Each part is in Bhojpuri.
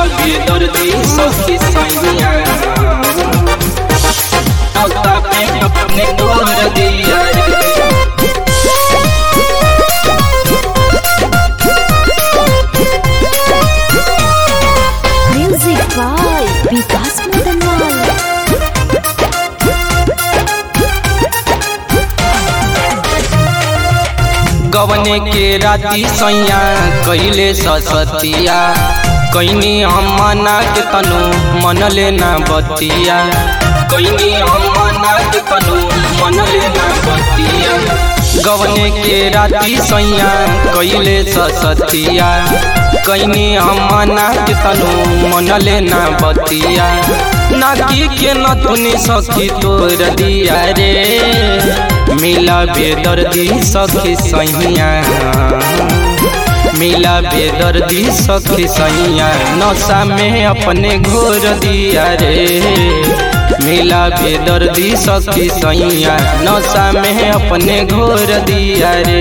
बेदर्दी सखी सैया नौता पे अपने तोड़ दिया रे Music by Vikas Madanwal. गवने के राती सैया कैले ससतिया कैनी हम मना के तनु मन लेना बतिया कैनी हम मना के तनु मन लेना बतिया गवने के राती सैया कैले ससतिया कैनी हम मना के तनु मन लेना बतिया नाकी के नथुनी सखी तोर दिया रे मिला बेदर्दी सखी सैया मिला बेदर्दी सखी सैया नशा में अपने घोर दिया रे मिला बेदर्दी सखी सैया नशा में अपने घोर दिया रे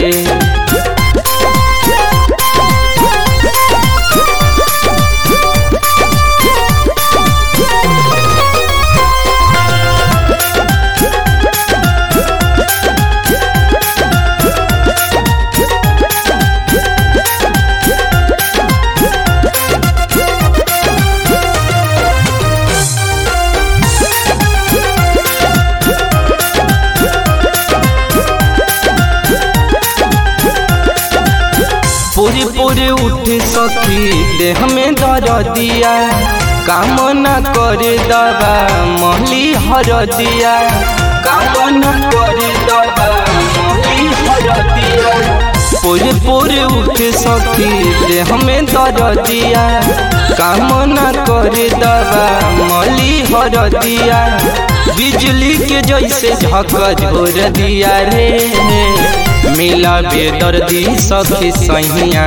पूरी पूरी उठ सखी देह में दर दिया काम न करे दबा महली हर दिया काम न करे दबा महली हर दिया पूरी पूरी उठ सखी देह में दर दिया काम न करे दबा महली हर दिया बिजली के जैसे झक झोर दिया रे मिला बेदर्दी सखी सैया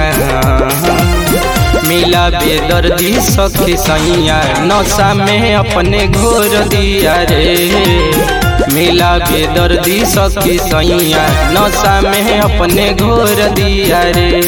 मिला बेदर्दी सखी सैया नशा में अपने घोर दिया रे मिला बेदर्दी सखी सैया नशा में अपने घोर दिया रे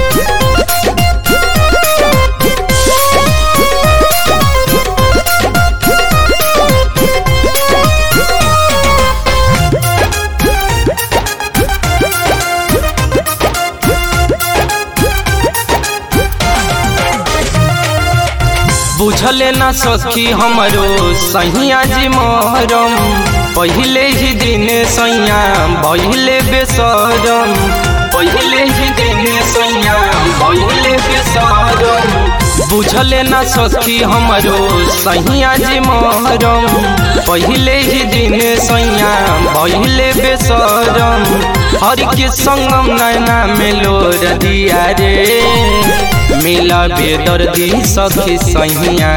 बुझले ना सखी हमरो सैया जी मोहरम पहले ही दिन सैया पहले बेसरम पहले ही दिन सैया पहले बेसरम बुझले ना सखी हमरो सैया जी मोहरम पहले ही दिन सैया पहले बेसरम हर के संगम नैना में लोर दिया रे मिला बेदर्दी सखी सैया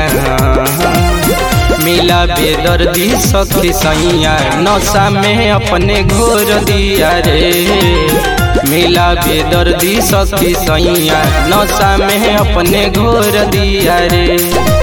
मिला बेदर्दी सखी सैया नशा में अपने घोर दिया रे मिला बेदर्दी सखी सैया नशा में अपने घोर दिया रे